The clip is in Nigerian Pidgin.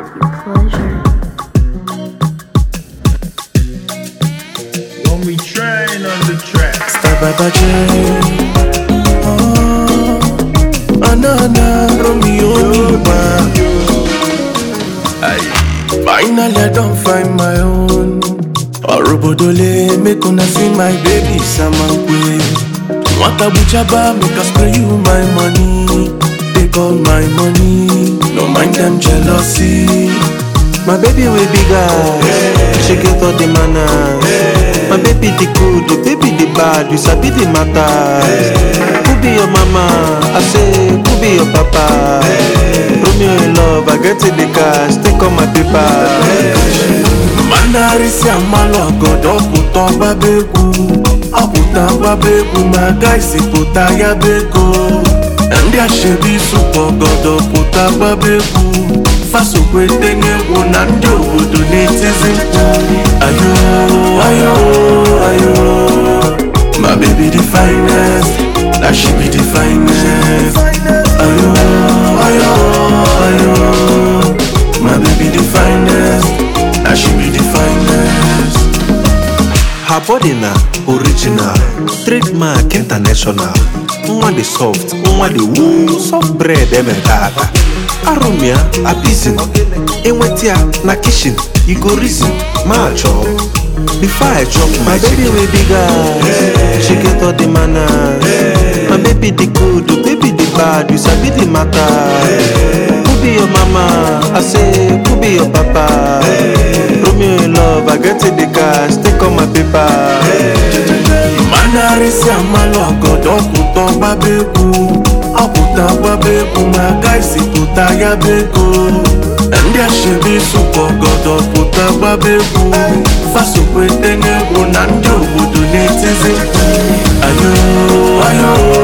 Pleasure. When we train on the track. Tababaje Oh Anana Romeo Nima Aye. Finally I don't find my own Orobodole make una see my baby Samankwe Nwata buchaba make I spray you my money Take all my money No mind them jealousy My baby way bigger She get all the manners My baby the good, the baby the bad You sabi the matters Who be your mama? I say, who be your papa? Romeo in love, I get in the cash Take all my paper mandarisi amalụ ọgọdọ pụta ọgbaba egwu ọpụta ọgbaba egwu ma gaisi pụta ya bụ ego ndị ashebi sụpụ ọgọdọ pụta ọgbaba egwu fasokwete n'egwu na ndị obodo na-etizi mkpu ayo ayo ayo my baby the finest na she be the finest ayo ayo ayo my baby the finest na she be the finest. Her body na original, trademark international. Nwa dị soft, nwa dị woo, soft bread emeka aka. Arụmịa abizin, enweta ya na kitchen, you go reason, ma chọọ. Before I chop my My baby chicken, way bigger, she get all the manners. My baby the good, the baby the bad, you sabi the matter. Who be your mama? I say, who be your papa? Romeo in love, I get in the cash, take all my paper. manarisi amalụ ọgọdọ pụta ọgbaba egwu ọpụta ọgbaba egwu ma gaisi pụta ya bụ ego ndị ashebi sụpụ ọgọdọ pụta ọgbaba egwu fasokwete n'egwu na ndị obodo na-etizi mkpu ayo ayo